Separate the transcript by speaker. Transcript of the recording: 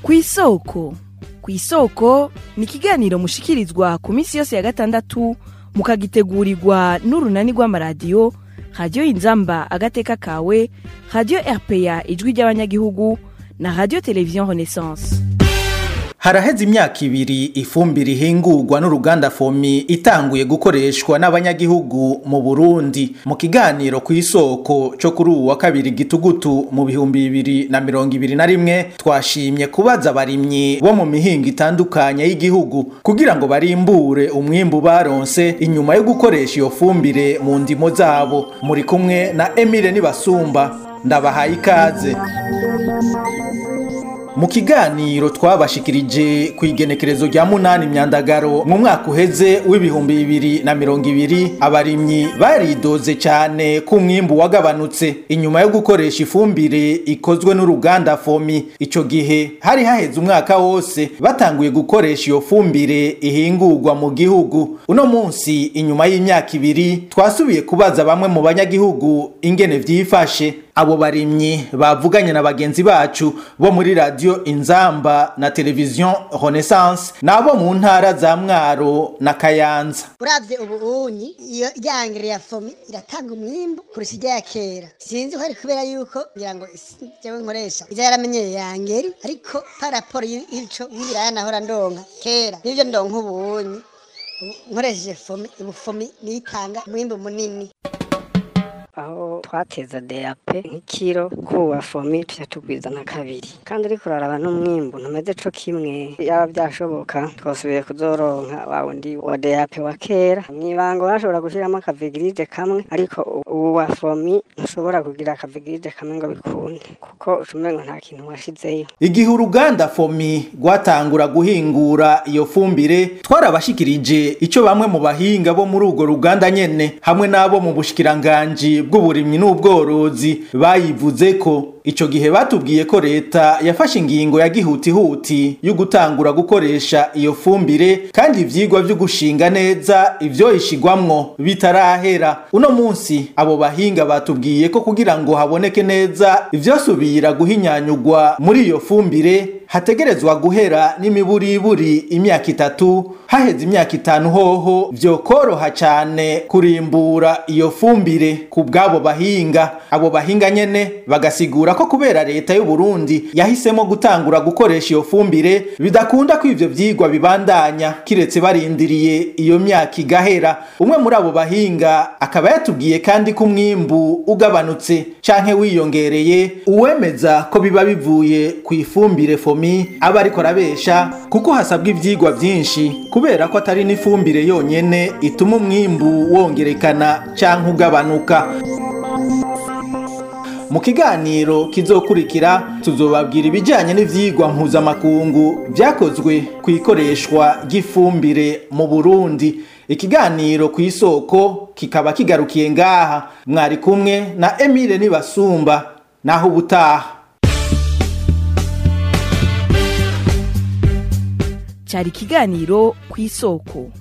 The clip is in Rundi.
Speaker 1: kw'isoko kw'isoko ni ikiganiro mushikirizwa ku minsi yose ya gatandatu mukagitegurirwa n'urunani rw'amaradiyo radiyo inzamba agateka kawe radiyo rpa ijwi ry'abanyagihugu na radiyo televiziyo renaissance
Speaker 2: haraheze imyaka ibiri ifumbire ihingurwa n'uruganda fomi itanguye gukoreshwa n'abanyagihugu mu burundi mu kiganiro ku isoko cyo kuri uwu wa kabiri gitugutu mu bihumbi bibiri na mirongo ibiri na rimwe twashimye kubaza abarimyi bo mu mihingo itandukanye y'igihugu kugira ngo barimbure umwimbu baronse inyuma yo gukoresha iyo fumbire mu ndimo zabo muri kumwe na emile nibasumba ndabahaye ikaze mu kiganiro twabashikirije ku igenekerezo rya munani myandagaro mu mwaka uheze w'ibihumbi bibiri na mirongo ibiri abarimyi baridoze cyane ko umwimbu wagabanutse inyuma yo gukoresha ifumbire ikozwe n'uruganda fomi icyo gihe hari haheze umwaka wose batanguye gukoresha iyo fumbire ihingurwa mu gihugu uno munsi inyuma y'imyaka ibiri twasubiye kubaza bamwe mu banyagihugu ingene vyifashe abo barimyi bavuganye na bagenzi bacu bo muri radio inzamba na televiziyo renaissance nabo mu ntara za mwaro na kayanza
Speaker 3: uravye ubuunyi iyo ryangere ya fomi iratanga umwimbu kurusha ijya ya kera sinzi ko ari kubera yuko ngira ngo jewe nkoresha ija yaramenyeye yangeri ariko paraporo y'ico y'ibiraya nahora ndonka kera nivyo ndonka ubuunyi nkoresheje fomi ubu fomi niyo itanga umwimbu munini
Speaker 4: aho twateza DAP nk'ikiro kuwa fomi tuca tugwiza na kabiri kandi ariko uraraba n'umwimbu ntumeze co kimwe yaba byashoboka twasubiye kuzoronka wa wundi wa DAP wa kera mw'ibango bashobora gushiramo akavigirije kamwe ariko ubu wa fomi ntushobora kugira akavigirije kamwe ngo bikunde kuko ucumengo nta kintu washizeyo
Speaker 2: igihe uruganda fomi rwatangura guhingura iyo fumbire twarabashikirije ico bamwe mu bahinga bo muri urwo ruganda nyene hamwe n'abo mu bushikiranganji bw'uburimyi n'ubworozi bayivuze ko ico gihe batubwiye ko leta yafashe ingingo ya gihutihuti yo gutangura gukoresha iyo fumbire kandi ivyigwa vyo gushinga neza ivyo ishigwamwo bitarahera uno munsi abo bahinga batubwiye ko kugira ngo haboneke neza ivyosubira guhinyanyugwa muri iyo fumbire hategerezwa guhera n'imiburiburi imyaka itatu haheze imyaka itanu hoho vyokoroha cane kurimbura iyo fumbire ku bw'abo bahinga abo bahinga nyene bagasigura ko kubera leta y'u Burundi yahisemo gutangura gukoresha iyo fumbire bidakunda ko ivyo vyigwa bibandanya kiretse barindiriye iyo myaka igahera umwe muri abo bahinga akaba yatubwiye kandi ko umwimbu ugabanutse canke wiyongereye uwemeza ko biba bivuye ku ifumbire fomi aba ariko arabesha kuko hasabwa ivyigwa vyinshi kubera ko atari n'ifumbire yonyene ituma umwimbu wongerekana canke ugabanuka mu kiganiro kizokurikira tuzobabwira ibijyanye n'ivyigwa mpuzamakungu vyakozwe ku ikoreshwa ry'ifumbire mu burundi ikiganiro ku isoko kikaba kigarukiye ngaha mwari kumwe na emile nibasumba naho ubutaha
Speaker 1: cyari ikiganiro ku isoko